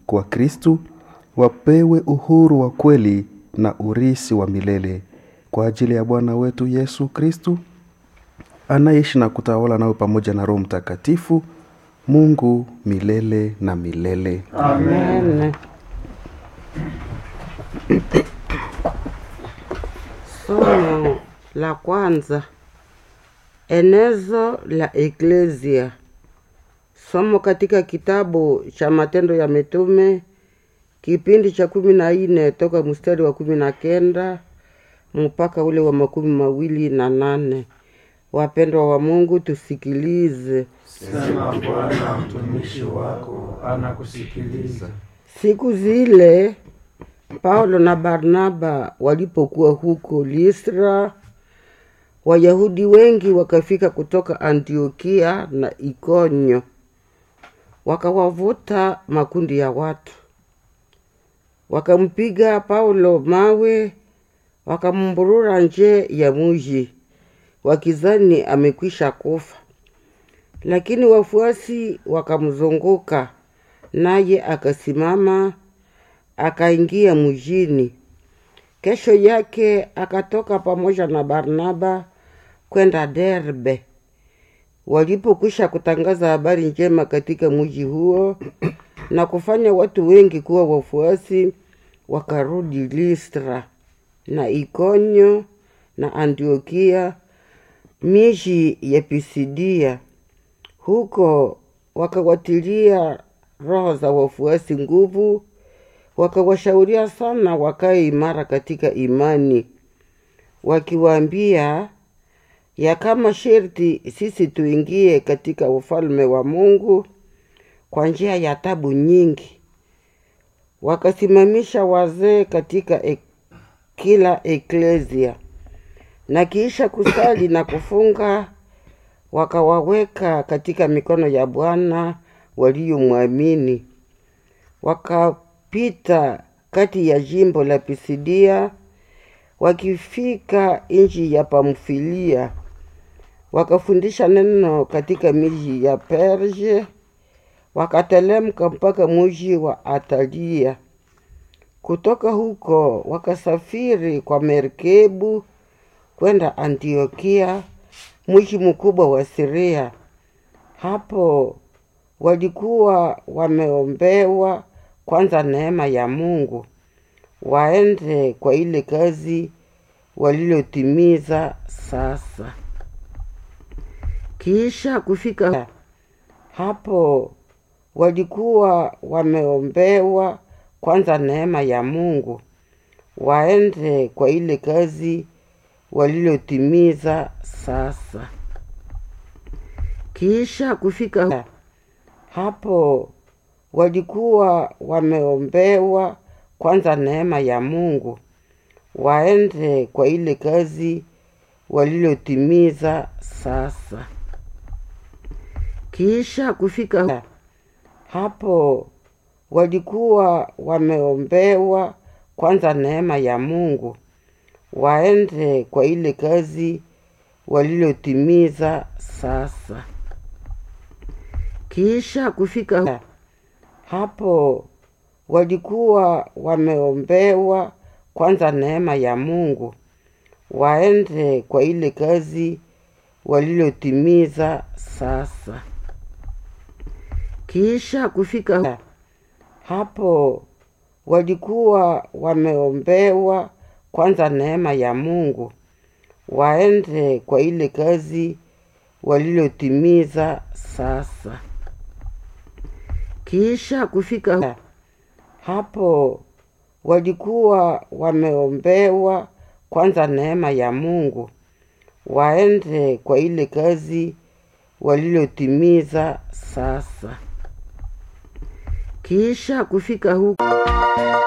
kwa Kristu wapewe uhuru wa kweli na urisi wa milele kwa ajili ya Bwana wetu Yesu Kristu anayeishi na kutawala nawe pamoja na Roho Mtakatifu, Mungu milele na milele. Amen. Somo la kwanza. Enezo la Eklesia. Somo katika kitabu cha Matendo ya Mitume kipindi cha kumi na nne toka mstari wa kumi na kenda mpaka ule wa makumi mawili na nane. Wapendwa wa Mungu, tusikilize. Sema Bwana, mtumishi wako anakusikiliza. Siku zile Paulo na Barnaba walipokuwa huko Listra, Wayahudi wengi wakafika kutoka Antiokia na Ikonyo, wakawavuta makundi ya watu, wakampiga Paulo mawe, wakamburura nje ya muji, wakizani amekwisha kufa. Lakini wafuasi wakamzunguka, naye akasimama akaingia mjini. Kesho yake akatoka pamoja na Barnaba kwenda Derbe. Walipokwisha kutangaza habari njema katika mji huo na kufanya watu wengi kuwa wafuasi, wakarudi Listra na Ikonyo na Antiokia, miji ya Pisidia. Huko wakawatilia roho za wafuasi nguvu wakawashauria sana wakae imara katika imani, wakiwaambia ya kama sherti sisi tuingie katika ufalme wa Mungu kwa njia ya tabu nyingi. Wakasimamisha wazee katika ek, kila eklesia, na kiisha kusali na kufunga, wakawaweka katika mikono ya Bwana waliomwamini waka pita kati ya jimbo la Pisidia wakifika nchi ya Pamfilia, wakafundisha neno katika miji ya Perge, wakatelemka mpaka mji wa Atalia. Kutoka huko wakasafiri kwa merikebu kwenda Antiokia, mji mkubwa wa Siria. Hapo walikuwa wameombewa kwanza neema ya Mungu waende kwa ile kazi walilotimiza sasa. Kisha kufika hapo, walikuwa wameombewa kwanza neema ya Mungu waende kwa ile kazi walilotimiza sasa. Kisha kufika hapo walikuwa wameombewa kwanza neema ya Mungu waende kwa ile kazi walilotimiza sasa. Kisha kufika hapo walikuwa wameombewa kwanza neema ya Mungu waende kwa ile kazi walilotimiza sasa. Kisha kufika hapo walikuwa wameombewa kwanza neema ya Mungu waende kwa ile kazi walilotimiza sasa. Kisha kufika hapo walikuwa wameombewa kwanza neema ya Mungu waende kwa ile kazi walilotimiza sasa. Kisha kufika hapo walikuwa wameombewa kwanza neema ya Mungu waende kwa ile kazi walilotimiza sasa. Kisha kufika huko